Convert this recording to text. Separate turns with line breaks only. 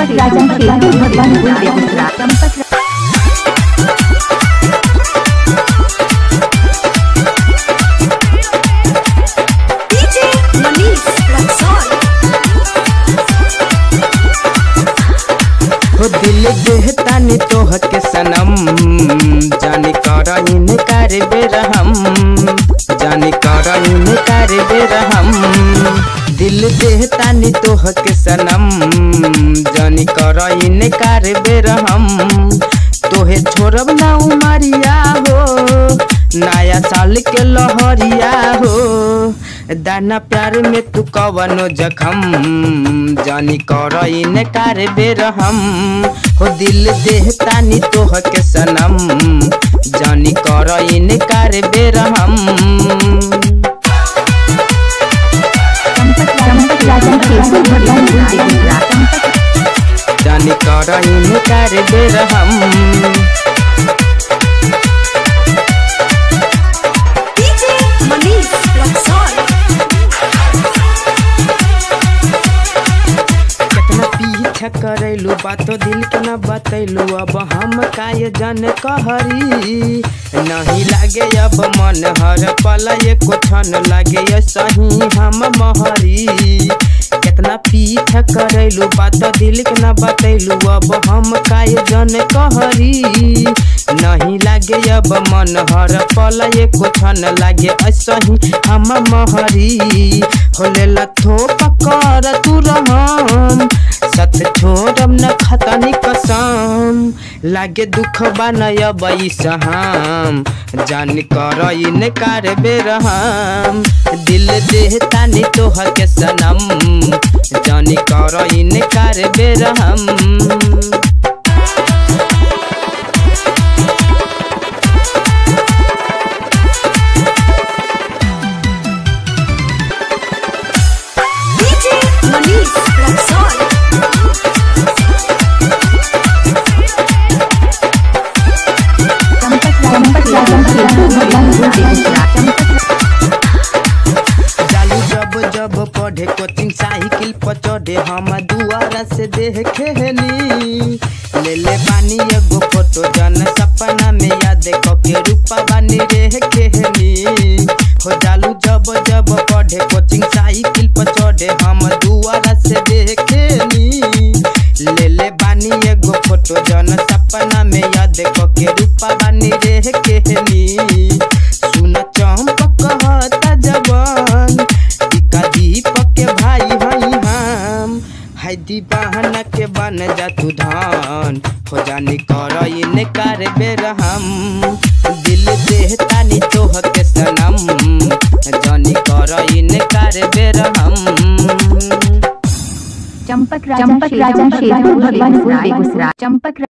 चंपक राजा Sherpur Bhagwanpur Begusarai Champak
DJ Manish Luxor.
हो दिल देहतानी तोह के सनम जानी कर इनकार बेरहम जानी कर इनकार बेरहम दिल देहतानी तोह के सनम जानी कर इनकार बेरहम तोहे छोड़ब ना उमरिया हो नया साल के लहरिया हो दाना प्यार में तू कवनो जखम जानी कर इनकार बेरहम हो दिल देहतानी तोह के सनम जानी कर इनकार बेरहम
चंपक राजा शेरपुर भगवानपुर बेगूसराय चंपक
जानी कर इनकार बेरहम
DJ Manish Luxor.
कितना पीछा करैलू बातो दिल के न बतैलू अब हम काय जन कहरी नहीं लागे अब मन हर पल एको क्षण लागे सही हम महरी कितना पीछा करैलू बातो दिल के न बतैलू अब हम काय जन कहरी नहीं लागे अब मन हर पल एको क्षण लागे सही हम महरी होले लथो पकर तू रहम सत छोड़म न खतनी कसम लागे दुख बनय बैसहाम जान कर इनकार बेरहम दिल देहतानी तोह के सनम जान कर इनकार बेरहम
DJ Manish Luxor.
चंपक राजा शेरपुर भगवानपुर बेगूसराय चंपक
जालू जब जब पढ़े कोचिंग साइकिल पर चढ़े हम दुआरा से देखे हनी ले ले बानी एगो फोटो जन सपना में याद के रूपा बानी रे खेहनी हो जालू जब जब पढ़े कोचिंग साइकिल पर चढ़े हम दुआरा से देखेनी ले ले बानी एगो फोटो जन सपना में याद के रूपा बानी रे खेहनी सुन चंपक कहता जवान टिका दीपक के भाई हई हम है दीवाना के बन जा तू धान हो जानी कर इनकार बेरहम दिल देहतानी तोह के सनम जानी कर इनकार बेरहम
चंपक राजा शेरपुर भगवानपुर बेगूसराय चंपक